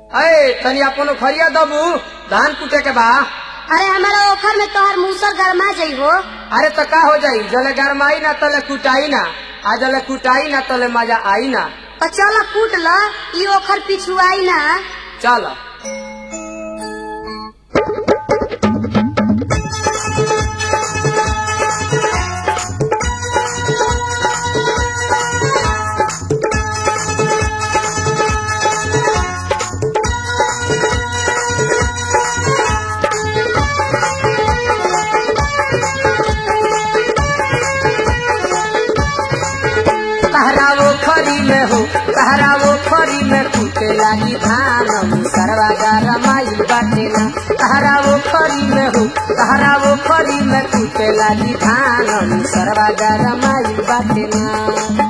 अरे तनी अपन खरिया दबू धान कुटे के बा अरे हमारा ओखर में तोहर मूसर गरमा जाइ हो अरे तो का हो जाई जले गरमाई ना तले कुटाई ना आ जले कुटाई ना तले मजा आई ना और चल कूट ल ई ओखर पिछुआई ना चल तहरावो खरी में हो तहरावो खरी में कुटे लागी धान सरवा गरमाइल बाटे ना तहरावो खरी में हो तहरावो खरी में कुटे लागी धान सरवा गरमाइल बाटे ना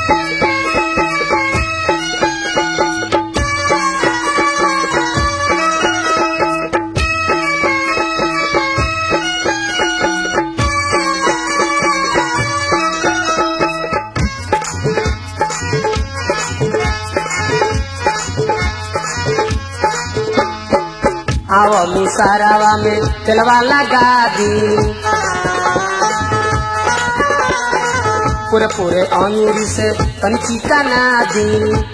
आओ मुसारावा में तेलवा लगा दी पूरे पूरे अंगूरी से कंची का ना दी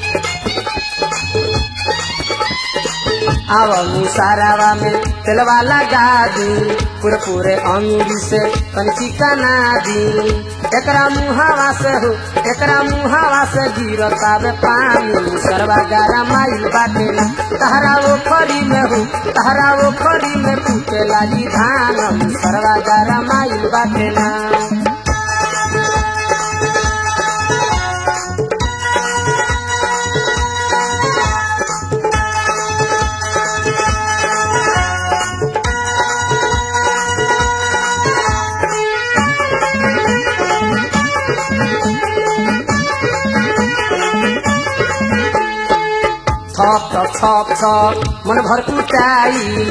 आओ मुसारावा में तेलवा लगा दी पूरे पूरे अंगूरी से कंची का ना दी एकरा मुहावा से हो एकरा मुहावा से गिरतावे पानी सरवा गारा माइल बाटे ना तहरा वो खरी में हो तहरा वो खरी में पूछे लागी धान सरवा गारा माइल बाटे ना छप छप छप छप मन भर कुटाई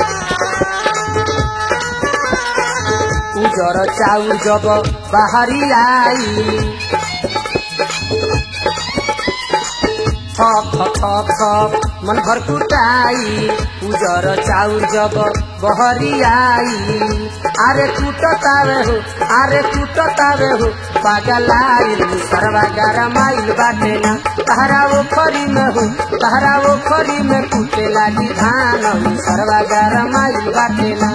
उजर चाउर जब बाहरी आई छप छप छप छप मन भर कुटाई उजर चाउर जब बहरी आई अरे टूटतावे हो अरे टूटतावे हो पागलाइल सरवा गरमाइल बाटे ना तहरा वो खरी में हो तहरा वो खरी में टूटे लागी धान सरवा गरमाइल बाटे ना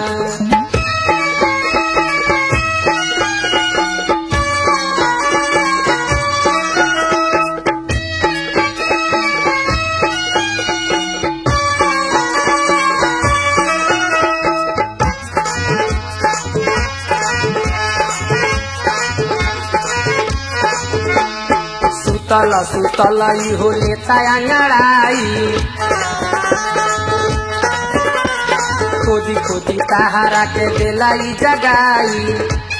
सुतल सुतल ई हो लेता अंगड़ाई खोदी खोदी तहारा के दिलाई जगाई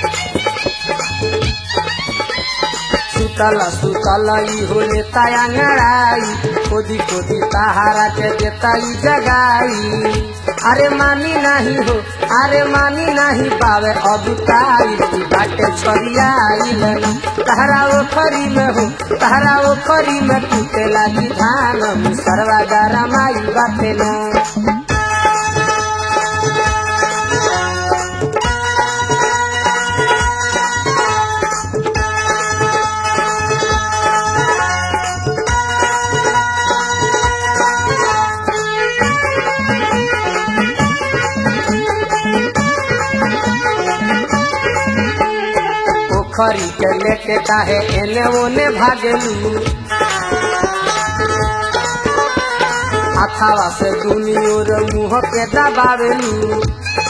सुतल सुतल ई हो लेता अंगड़ाई खोदी खोदी तहारा के देताई जगाई अरे मानी नहीं हो अरे मानी नहीं पावे अबुताई बाटे छरियाई ना तहरा वो खरी में हो तहरा वो खरी में टूटे लागी धान सरवा गारा माई बाटे ना पोखरी के लेके काहे एने ओने भागेलू अथावा से दुनी और मुंह के दबावेलू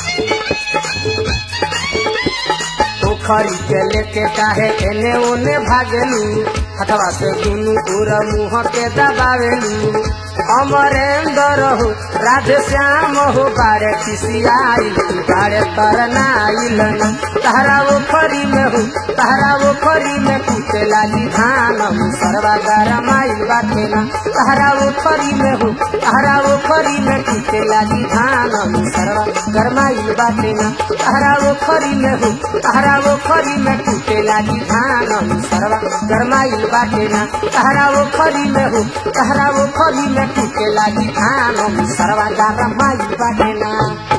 पोखरी के लेके काहे एने ओने भागेलू हथवा से दुनू और मुंह के दबावेलू अमरेंद्र हो राधे श्याम हो बारे किसियाई बारे तरनाइल न तहरा वो खरी में हो तहरा वो खरी में कुटे लागी धान सरवा गरमाइल बाटे ना तहरा वो खरी में हो तहरा वो खरी में कुटे लागी धान सरवा गरमाइल बाटे ना तहरा वो खरी में हो तहरा वो खरी में टूटे लागी धान सरवा गरमाइल बाटे ना तहरा वो खरी में हो तहरा वो खरी में टूटे लागी धान सरवा गरमाइल बाटे ना